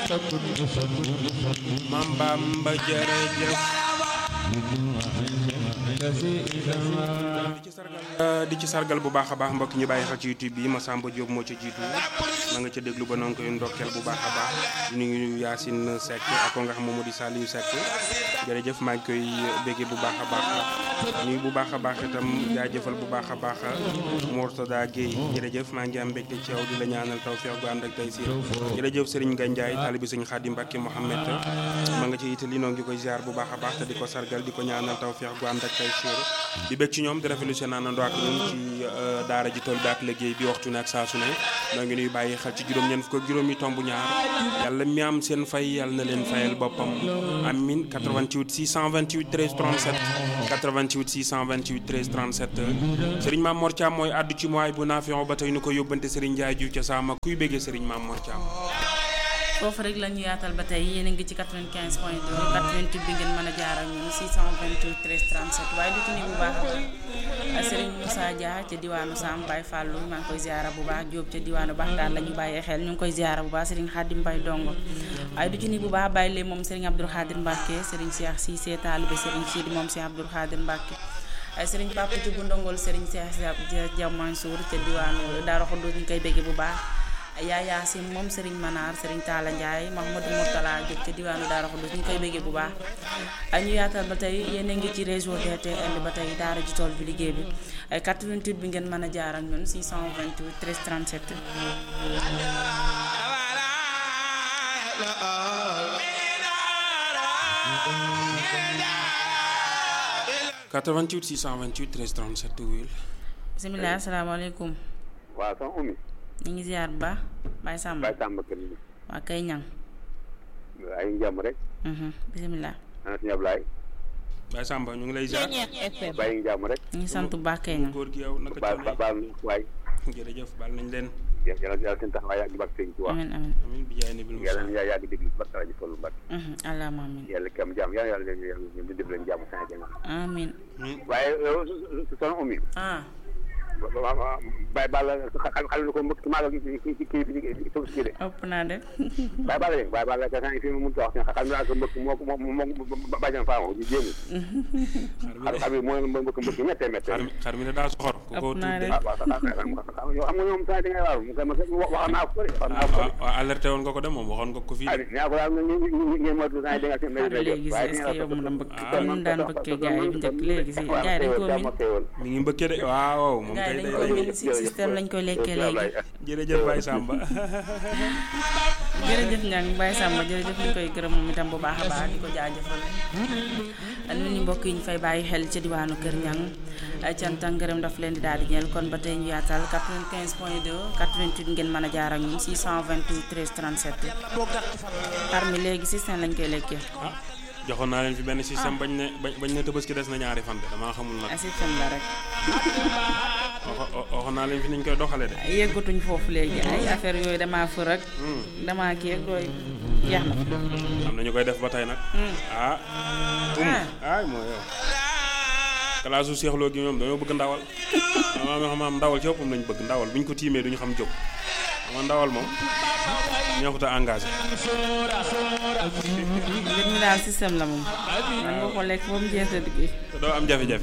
Mam Bamba jërëjëf di ci sargal di ci sargal bu baax a baax mbokk ñu bàyyi xel ci YouTube bi Massamba Diop moo ca jiitu na nga ca déglu ba noonu koy ndokkeel bu baax a baax ñu ngi Yacine Seck ak ko nga xam moom moo di Saliou Seck jërëjëf maa ngi koy béggee bu baax a baax nuyu bu baax a baax itam jaajëfal bu baax a baax Mourtada Guèye jërëjëf maa ngi am mbégte ci yow di la ñaanal tawfeex gu ànd ak tey si jërëjëf Serigne Gandiaye taalibi Serigne Khadim Mbacke Mohamed ma nga ci Italie noo ngi koy ziar bu baax a baax te di ko sargal di ko ñaanal tawfeex gu ànd ak tey si di bég ci ñoom di rafetlu seen àndandoo ak ñun ci daara ji tool bi ak liggéey bi waxtu ne ak saa su ne noo ngi nuy bàyyi xel ci juróom ñeent fukk ak juróomi tomb ñaar yàlla mi am seen fay yàlla na leen fayal boppam amin 88 628 13 37 88 628 13 37 Serigne Mame Mor Thiam mooy àddu ci mooy bu naafion ba tey nu ko yóbbante Serigne Ndiaye Diouf ca saama kuy béggee Serigne Mame Mor Thiam foofu rek la ñu yaatal ba tey yéen a ngi ci 95 point 2 88 bi ngeen mën a jaar ak ñun 628 13 37 waaye du tuni bu baax a Serigne Moussa Dia ca diwaanu Sam Baye Fallou maa ngi koy ziara bu baax Diop ca diwaanu Baxtaan la ñu bàyyee xel ñu ngi koy ziara bu baax Serigne Khadim Mbaye Dongo waaye du ci ni bu baax bàyyi leen moom Serigne Abdoul Khadir Mbacke Serigne Cheikh Cissé taalibe Serigne Sidi moom Cheikh Abdoul Khadir Mbacke Serigne Papa ci bu ndongol Serigne Cheikh Dia Mansour ca diwaanu Daara Khoudou ñu koy bégge bu baax yaa yaasim moom Serigne Manar Serigne Talla Ndiaye Mahmoudou Mourtala Diop ca diwaanu Daara Khoudous ñu koy béggee bu baax ñu yaatal ba tey yéen a ngi ci réseau DTL ba tey daara ji tool bi liggéey bi 88 bi ngeen mën a jaar ak ñun 628 13 37. 88 628 13 37 wuyul. bisimilah asalaamaaleykum. waaw soxna Oumy. ñu ngi ziar bu baax Baye Samba Baye Samba kër gi. waa kay ñang ay njàmm rek. bisimilah. ana suñu Ablaye. Baye Samba ñu ngi lay ziar. bàyyi njàmm rek. ñu ngi sant bu baax kay ñang góor gi yow naka baal coono baal waay. yi jërëjëf baal nañ leen. yàlla yàlla seen taxawaay yàgg bak sëñ ci wax. amin amin amiin bi jaay nabil yàlla Musa na yàgg déglu barka rajo Fallu Mbàkke. allahumma amin yàlla kam jàmm yàlla yàlla yàlla ñu di def leen jàmm saa jàng. amin waaye yow soxna Oumy. ah Baye Balla xal xal ko mbëkk maa la kii kii kii bi suuf si de. ëpp naa def Baye Balla de Baye Balla ka fi mu mënut a wax xal naa ko mbëkk moo ko moo moo bàjjan faama ji jéem. xar mi xar de xar bi mooy mbëkk mbëkk méttee méttee. xar mi xar mi de daa soxor ku ko Ëpp naa tudd de. ah waaw waaw yow xam nga ñoom saa da ngay waaru mu wax naa ko de wax naa ko de. waaw alerté woon nga ko de moom waxoon nga ko fii ah de. nee ko daal ñu ñu ñu ngeen moytu saa da nga seen xar léegi si est-ce que yow mën a mbëkk comme ni daan mbëkkee gars yi bu njëkk léegi si gars yi dañ koo min mi ngi mbëkkee de waaw moom gars kay yi dañ day koo min si système lañ koy lekkee léegi jërëjëf Baye Samba jërëjëf ñang Baye Samba jërëjëf ñu koy gërëm moom itam bu baax a baax di ko jaajëfal nu ñu mbokk yi ñu fay bàyyi xel ca diwaanu Kër Ñang cant ak ngërëm daf leen di daal di ñeel kon ba tey ñu yaatal 95 point 2 88 ngeen mën a jaar ak ñun 628 13 37 xar mi léegi système lañ koy lekkee ah joxoon naa leen fi benn système bañ ne bañ bañ ne tabaski des na ñaari fan de damaa xamul nag a système la rek waxo- waxoon naa leen fi niñ koy doxale de yëggatuñ foofu léegi ay affaire yooyu damaa fër ak damaa kii ak yooyu jeex na am na ñu koy def ba tey nag ah um ay moo yow kalaasu seexloo gi ñoom dañoo bëgg ndawal ama xam am ndawal ci boppam lañ bëgg ndawal bu ñu ko tiimee duñu xam jóg ama ndawal moom neexut a engagé mbir mi daal système la moom man nga ko lekk ba mu jeex a liggéey te doo am jafe-jafe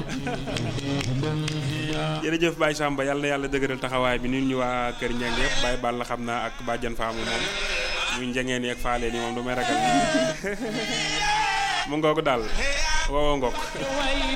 jërëjëf Baye Samba yàlla na yàlla dëgëral taxawaay bi nit ñu waa kër Njeng yëpp Baye Balla xam naa ak bàjjan faamu moom muy njengeen yi ak faaleen yi moom du may ragal mu ngoog daal wowo ngoog